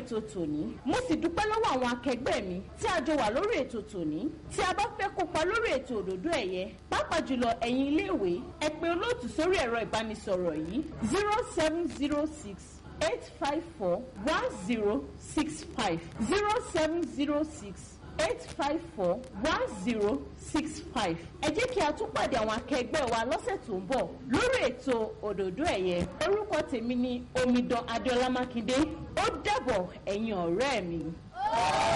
ètò tòní mo sì dúpẹ́ lọ́wọ́ àwọn akẹgbẹ́ mi tí a jọ wà lórí ètò tòní tí a bá fẹ́ kópa lórí ètò òdòdó ẹ̀yẹ pàápàá jùlọ ẹ̀yin iléèwé ẹ pè olóòtú sórí ẹ̀rọ ìbánisọ̀rọ̀ yìí zero seven zero six eight five four one zero six five zero seven zero six eight five four one zero six five. ẹ jẹ́ kí a tún pàdé àwọn akẹgbẹ́ wa lọ́sẹ̀ tó ń bọ̀ lórí ètò òdòdó ẹ̀yẹ orúkọ tèmi ni omidan adéọlá mákindé ó dàbọ̀ ẹ̀yin ọ̀rẹ́ mi.